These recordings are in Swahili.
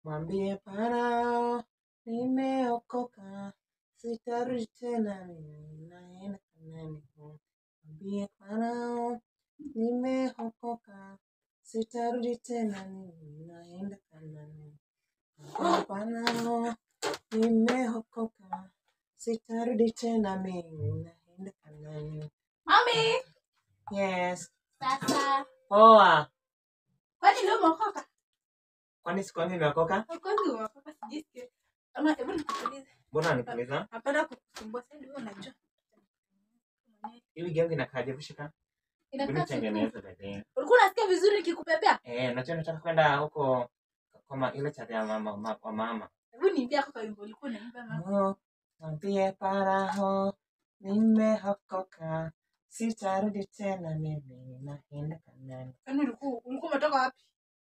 mwambie Farao nimeokoka, sitarudi tena, mimi naenda Kanaani. Mwambie Farao nimeokoka, sitarudi tena, mimi naenda Kanaani. Mwambie Farao nimeokoka, sitarudi tena, mimi naenda Kanaani. Mami, Yes. sasa Poa. kwani leo umeokoka? Kwani siku yangu imeokoka? Kwani umeokoka sijisikia. Ama hebu nikuulize. Mbona nikuuliza? Hapana kukusumbua sasa ndio unajua. Hii wigi yangu inakaaje kushika? Hebu Inakaa siku. nitengeneze dada. Ulikuwa unasikia vizuri nikikupepea? Eh, najua nataka kwenda huko kama ile chati ya mama ma, wa mama. Hebu niambie kwa wimbo ulikuwa unaimba mama. Oh, mwambie Farao nimeokoka, sitarudi tena, mimi naenda Kanaani. Kwani ulikuwa ulikuwa umetoka wapi?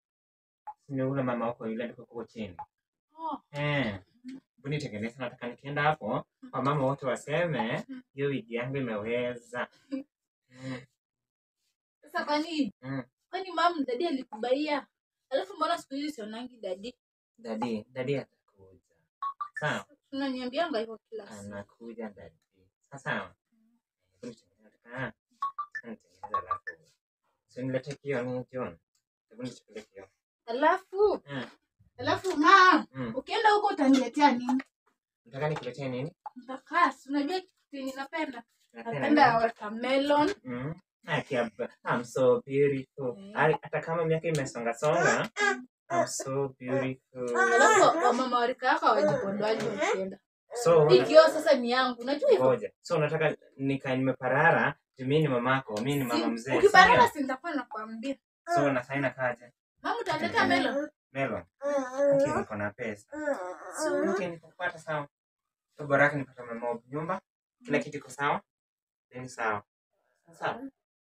Ni ule mama huko yule ndiko huko chini. Oh, Eh. Hebu nitengeneze, nataka nikienda hapo wamama wote waseme hiyo wigi yangu imeweza. Mm. sasa kwani Mm. kwani mam dadi alikubaia? Alafu mbona siku hizi sionangi dadi? Dadi, dadi atakuja. Sawa. Unaniambianga hivyo kila siku. anakuja dadi. Sasa hebu nitengeneze, nataka nitengeneze alafu usinilete kioo ni John. Hebu nichukulie kioo. Alafu Mm. alafu mam, Mm. ukienda huko utaniletea nini? Nataka nikuletee nini? Mtakasi, unajua kitu yenye napenda? Napenda Napenda nini? watermelon. Mm. Aki, ab- I'm so beautiful. Mm. Hali- Hata kama miaka imesonga songa, I'm so beautiful. Alafu wamama warika yako hawajipondoaji wakienda. So Hii kioo sasa ni yangu, unajua hivyo? ngoja. So unataka nika nimeparara, juu mimi ni mamako, mimi ni mama Si- mzee. si Ukiparara ndio? si nitakuwa nakwambia. So na saina kaje? Mama utaniletea melon. Melon. Aki niko na pesa. So yote nikupata sawa. So bora yake nipata mama nyumba, kila kitu iko sawa. Then sawa. Sawa.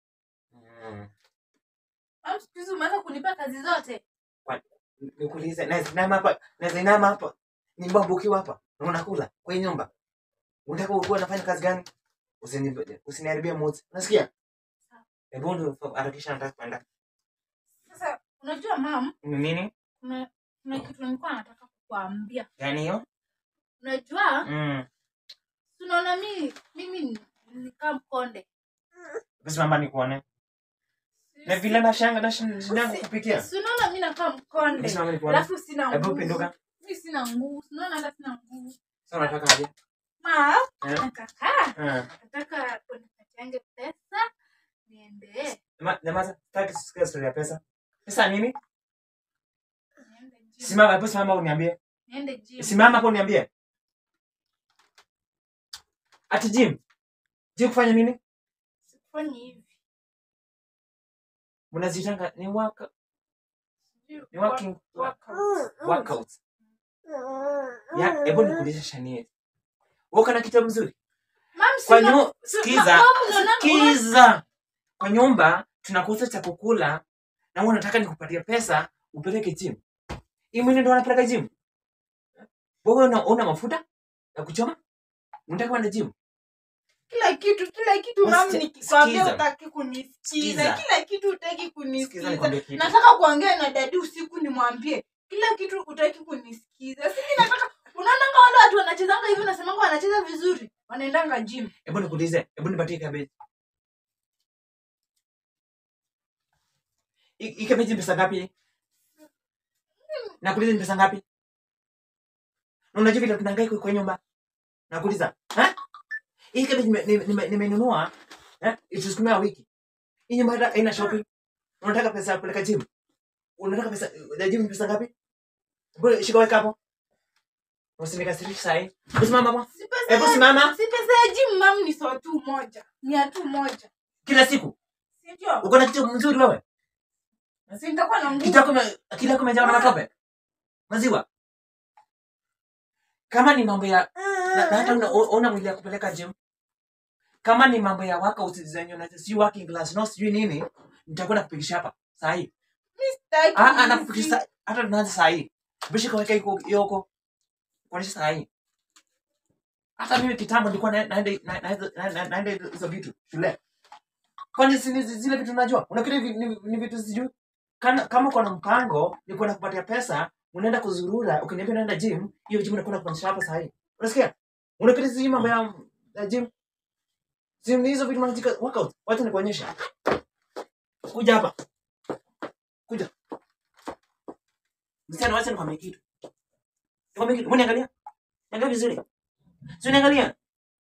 Mm. Mama siku hizi umeanza kunipa kazi zote. Nikuulize, naweza inama hapa, naweza inama hapa. Ni babu ukiwa hapa na unakula kwa hii nyumba. Unataka ukuwa unafanya kazi gani? Usini usiniharibie mood. Unasikia? Hebu ndio harakisha nataka kwenda. Sasa unajua mam, Ni nini? kuna kuna kitu nilikuwa nataka kukuambia. Gani hiyo? Unajua, Mm. tunaona mimi mimi ni- nikaa mkonde. Basi mama nikuone. Na vile na shanga na shindangu kupikia. Si unaona mimi nakaa mkonde. Basi mama nikuone. Alafu sina Hebu nguvu. pinduka. Mimi sina nguvu. Si Unaona hata sina nguvu. Sasa unataka aje? Ma, Eh? nakakaa. Ah. Nataka unipatiange pesa niende Nyama- Nyamaza, sitaki kusikia story ya pesa. Pesa nini? niende gym. Simama, hebu simama uniambie. Niende gym. Simama hapo uniambie. Ati gym. Gym kufanya nini? Sifanyi hivi. Mnazitanga ni waka, Sijui ni working workout. workout. Ya, hebu nikuulize Shanie. Wewe kana kitu mzuri? Mam, Kwa sina- nyu, si- sikiza, ma- mam, unaona- sikiza. Kwa nyumba tunakuuza cha kukula na wewe unataka nikupatie pesa upeleke gym. Hii mwini ndio unapeleka gym? Wewe una, una mafuta ya kuchoma? Unataka kwenda gym? kila kitu kila kitu Usi- mam nikikwambia sikiza. utaki kunisikiza Sikiza. kila kitu utaki Sikiza kunisikiza nikwambie kitu. nataka kuongea na dadi usiku nimwambie kila kitu utaki kunisikiza simi nataka unaonanga wale watu wanachezanga hivi nasemanga wanacheza vizuri wanaendanga gym Hebu nikuulize, hebu nipatie cabbage. Hii hii cabbage ni pesa ngapi? Nakuuliza ni pesa ngapi? Na unajua vile tunahangaika kwa nyumba? Nakuuliza, ha? Hii cabbage nime- nime- nime- nimenunua, eh? Itusukumia wiki. Hii nyumba hata haina shopping. Unataka pesa ya kupeleka gym? Unataka pesa ya gym ni pesa ngapi? Hebu shika weka hapo. Usinikasirishe saa hii. Hebu simama hapo. si pesa Hebu ya- simama. si pesa ya gym mam ni so tu moja mia tu moja Kila siku. si ndio Uko na kitu mzuri wewe? si nitakuwa na nguvu Kitu yako akili yako imejawa na matope. Maziwa. Kama ni mambo ya na, na hata una, una mwili ya kupeleka gym. Kama ni mambo ya workout zenye na si working class no sijui nini, nitakwenda kupigisha hapa saa hii. Sitaki Ah ah hizi. nakupigisha hata tunaanza saa hii. Bishi kaweka iko yoko. Kuonesha saa hii. Hata mimi kitambo nilikuwa na- naenda na- na- na- na- naenda hizo vitu shule. Kwani si ni zile vitu najua? Unafikiri hivi ni, ni vitu sijui? Kana, kama uko na mpango ni kwenda kupatia pesa unaenda kuzurura ukiniambia unaenda gym hiyo gym unakwenda kuonyesha hapa sahii unasikia unapita sijui mambo ya ya gym gym ni hizo vitu mnajika workout wacha nikuonyesha kuja hapa kuja msichana wacha nikwambie kitu nikwambie kitu mbona angalia angalia vizuri sio niangalia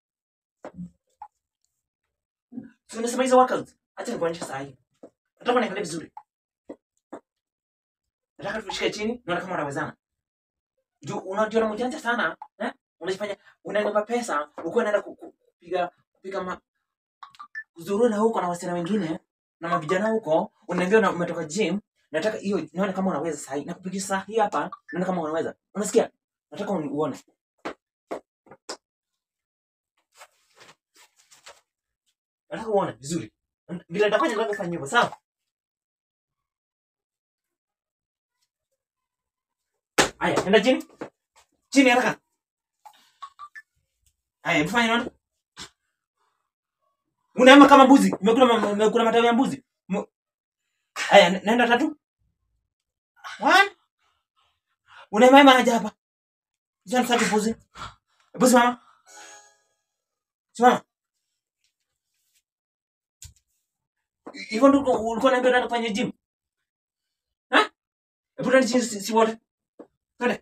sio unasema hizo workout acha nikuonyesha sahii nataka niangalie vizuri nataka tushike chini naona kama unawezana juu unajiona mjanja sana eh? unajifanya unaenda pesa ukiwa unaenda ku- ku- kupiga kupiga ma kuzurura huko na wasichana wengine na mavijana huko unaambia una- umetoka gym nataka hiyo naona kama unaweza sahi nakupigia saa hii hapa naona kama unaweza unasikia nataka uni- uone nataka uone vizuri vile nitafanya nataka ufanye hivyo sawa haya enda chini chini haraka haya hebu fanya naona unaema kama mbuzi umekula ma- umekula matawi ya mbuzi Mu- haya ne- nenda tatu one unaema aje hapa sasa msaki mbuzi hebu simama simama Hi- hivyo ndio ulikuwa ulikuwa unaambia unaenda kufanya gym ha hebu twende chini si si wote twende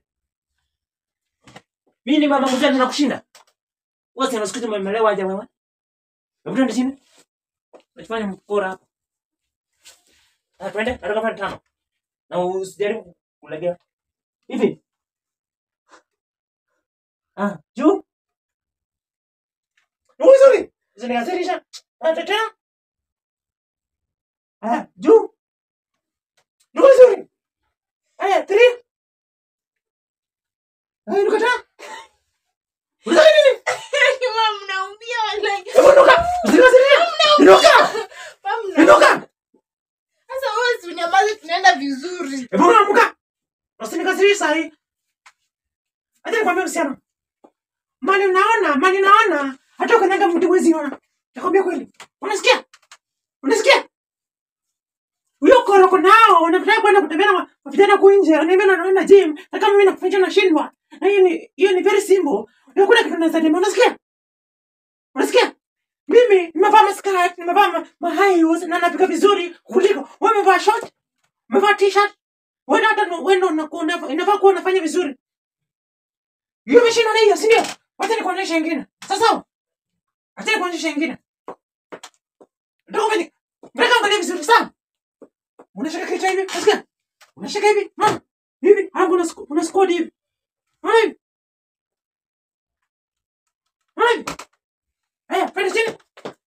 mimi ni mama mzee ninakushinda wewe si unasikiza umemelewa aje wewe hebu twende chini Unajifanya mkora hapa. Ah, twende, nataka pande tano. Na usijaribu kulegea. Hivi. Ah, juu. Ni vizuri. Zinaazirisha. Ah, tena. Ah, juu. Ni vizuri. Aya, three. Ah, nukata. Unataka nini? Mama, mnaumia wallahi. Hebu nuka. Zinaazirisha. Nuka. Mama, mna- Nuka. Sasa wewe si unyamaze tunaenda vizuri. Hebu unaamka. Usinikasirishe saa hii. Acha nikwambie msichana. Mali unaona, mali naona. Hata ukanyaga mtu mwezi ona. Nakwambia kweli. Unasikia? Unasikia? Huyo koroko nao unataka kwenda kutembea na wa- vijana huku nje, unaniambia na naenda gym, na kama mimi nakufanya nashindwa. Na hiyo ni hiyo ni very simple. Hakuna kitu naweza dema. Unasikia? Unasikia? Mimi nimevaa maskirt, nimevaa ma, ma high heels na napika vizuri kuliko wewe umevaa short, umevaa t-shirt. Wewe hata ndo- wewe ndo unakuwa unafaa inafaa kuwa unafanya vizuri. Hiyo umeshindwa na hiyo, si ndio? Wacha nikuonyeshe ingine. Sasa acha nikuonyeshe ingine. Ndio ufanye. Mbona angalia vizuri sana? Unashika kichwa hivi, unasikia? Unashika hivi, mama. Hivi, hapo una squ- una squat hivi. Unaona hivi? Unaona hivi? Haya, panda chini.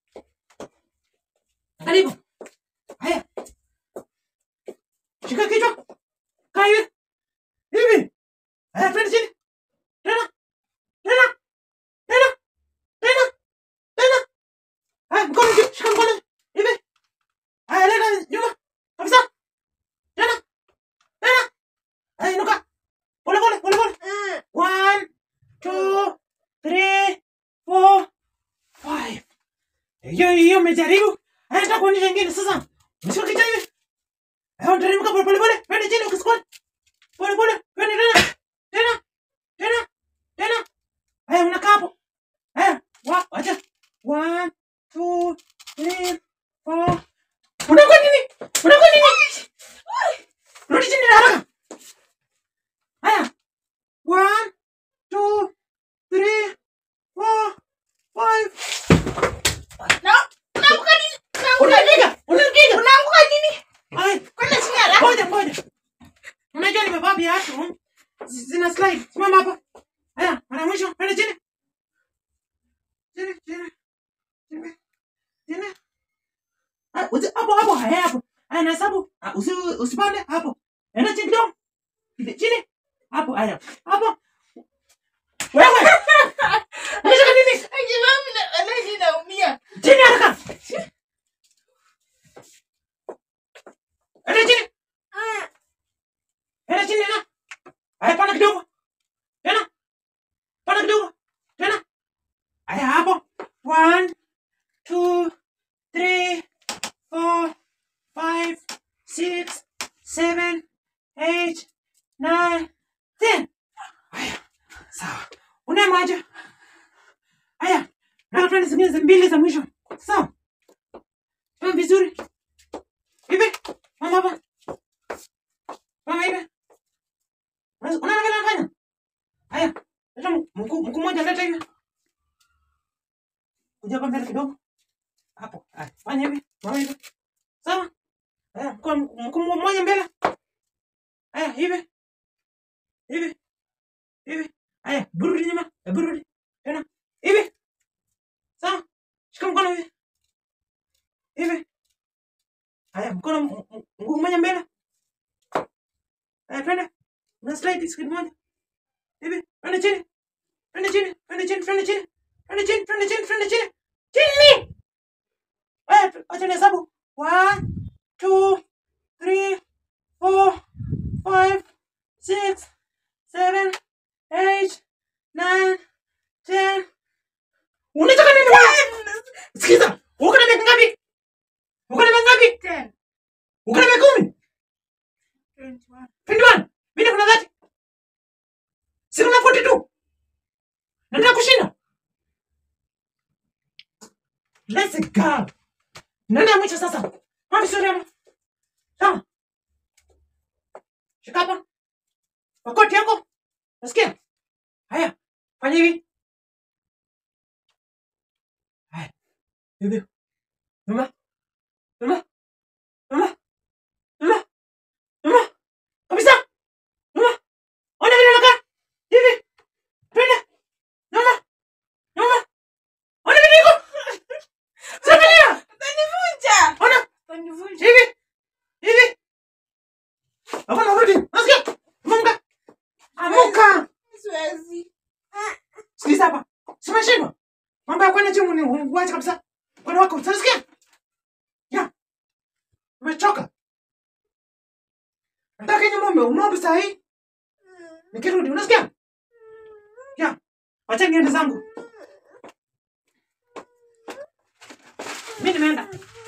Karibu. Haya. Shika kichwa. Kaa hivi. Hivi. Haya, panda chini. Tena. Tena. Tena. Tena. Tena. Haya, mkono juu. Shika mkono. Hivi. Haya, leta nyuma. Kabisa. Tena. Tena. Haya, inuka. Pole pole, pole pole. One, two, three, four, five. Hiyo hiyo umejaribu. Haya, nataka kuonyesha ingine sasa. Mshika kichwa hivi. Haya, unateremka pole pole pole. Twende chini ukisquat. Pole pole. Twende tena. Tena. Tena. Tena. Haya, unakaa hapo. Haya, wa, acha. One, two, three, four. Unakuwa nini? Unakuwa nini? Rudi chini haraka. Haya. One, two, three, four, five. Na unaanguka nini? Unaanguka nini? Unapiga, unapiga. Unaanguka nini? Ai, Kwenda chini haraka. ngoja ngoja. Unajua nimevaa viatu zi- zina slide. Simama hapa. Haya, mara mwisho, pale chini. Chini, chini. Chini. Chini. Ah, usi- hapo hapo, haya hapo. Haya nahesabu. Ah, usi usipande hapo. Enda chini kidogo. Chini, Chini. Hapo, haya. Hapo. Wewe. Unataka nini? Aje mama, na- wallahi naumia. Chini haraka. Enda chini. Enda chini tena. Haya panda kidogo. Tena. Panda kidogo. Tena. Haya hapo. One, two, three, four, five, six, seven, eight, nine, ten. Haya, sawa. Unaye maji. Haya, na twende zingine za mbili za mwisho. Sawa. Fanya vizuri. Hivi. Mama hapa. Mama hivi. Unaona vile anafanya? Haya, leta mkuu mkuu mmoja leta hivi. Kuja hapa mbele kidogo. Hapo. Haya, fanya hivi. Mama hivi. Sawa? Haya, mkuu mkuu mmoja mbele. Haya, hivi. Hivi. Hivi. Haya, burudi nyuma. Eh, Burudi. Tena. Hivi. Sawa? Shika mkono hivi. Hivi. Haya, mkono m- m- mguu mmoja mbele. Haya, twende. Una slide skid moja. Hivi. Twende chini. Twende chini. Twende chini. Twende chini. Twende chini. Twende chini. Twende chini. Chini. Haya, tu- acha nihesabu. One, two, three, four, five, six, seven, eight, nine, ten. Unataka nini wewe? Sikiza. Uko na miaka ngapi? Uko na miaka ngapi? Ten. Uko na miaka kumi? Twenty-one. 21. Mimi kuna 30. Si kuna 42. Nataka kushinda. Let's go. Nani ya mwisho sasa? Wapi sura yako? Sawa. Shika hapa. Makoti yako. Nasikia? Haya. Fanya hivi. Haya. Hivi. Mama. Mama. Mama. Mama. Mama. Kabisa. Mama. Ona vile nakaa. Hivi. Twende. Mama. Mama. Ona vile iko. Samalia. Utanivunja. Ona. Utanivunja. Hivi. Hivi. Hapana rudi. Nasikia? Amuka. Amuka. Siwezi. Sikiza hapa. Si umeshindwa? Mambo ya kwenda jimu ni uache kabisa. Kwenda wako. Unasikia? Ya. Umechoka. Nataka nyumba ume umeomba saa hii. Nikirudi unasikia? Ya. Wacha niende zangu. Mimi nimeenda.